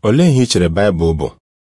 Olee ihe i chere Baịbụl bụ?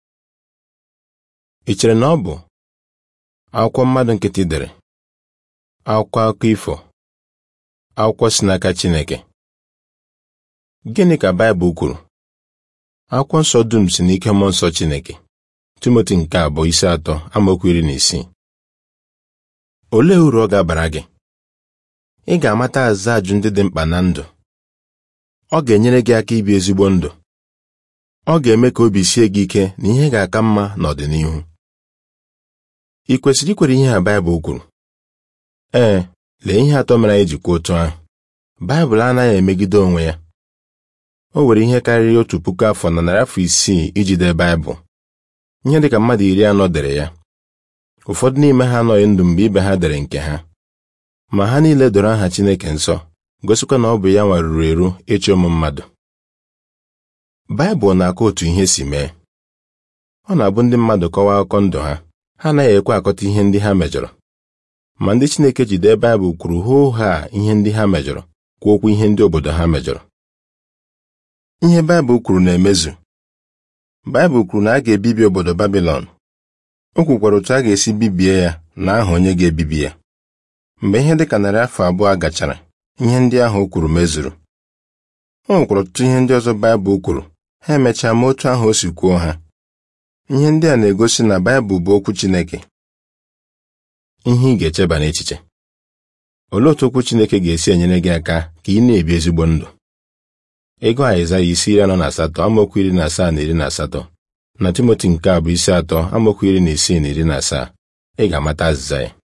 Ị chere na ọ bụ akwụkwọ mmadụ nkịtị dere, akwụkwọ akụkọ ifo, akwụkwọ si n'aka Chineke? Gịnị ka Baịbụl kwuru? Akwụkwọ nsọ dum si n'ike mmụọ nsọ Chineke. Timoti nke abụọ isi atọ amaokwu iri na isii. Olee uru ọ ga-abara gị? Ị ga-amata azịza ajụ ndị dị mkpa na ndụ. Ọ ga-enyere gị aka ibi ezigbo ndụ. Ọ ga-eme ka obi sie gị ike na ihe ga-aka mma n'ọdịnihu. Ị kwesịrị ikwere ihe a Baịbụl kwuru? Ee, lee ihe atọ mere anyị ji kwuo otu ahụ. Baịbụl anaghị emegide onwe ya. O were ihe karịrị otu puku afọ na narị afọ isii iji dee Baịbụl. Ihe dịka mmadụ iri anọ dere ya. Ụfọdụ n'ime ha anọghị ndụ mgbe ibe ha dere nke ha. Ma ha niile doro aha Chineke nsọ, gosikwa na ọ bụ ya nwa ruru eru ịchị ụmụ mmadụ. Baịbụl na-akọ otu ihe si mee. Ọ na-abụ ndị mmadụ kọwaa akụkọ ndụ ha, ha anaghị ekwe akọta ihe ndị ha mejọrọ. Ma ndị Chineke ji dee Baịbụl kwuru hoo haa ihe ndị ha mejọrọ, kwuo okwu ihe ndị obodo ha mejọrọ. Ihe Baịbụl kwuru na-emezu. Baịbụl kwuru na a ga-ebibi obodo Babilọn. O kwukwara otu a ga-esi bibie ya na aha onye ga-ebibi ya. Mgbe ihe dịka narị afọ abụọ gachara, ihe ndị ahụ o kwuru mezuru. O nwekwara ọtụtụ ihe ndị ọzọ Baịbụl kwuru, ha emechaa ma otu ahụ o si kwuo ha. Ihe ndị a na-egosi na Baịbụl bụ okwu Chineke. Ihe ị ga-echeba n'echiche. Olee otu okwu Chineke ga-esi enyere gị aka ka ị na-ebi ezigbo ndụ? Ego Aịzaya isi iri anọ na asatọ amaokwu iri na asaa na iri na asatọ na Timoti nke abụọ isi atọ amaokwu iri na isii na iri na asaa ị ga-amata azịza ya.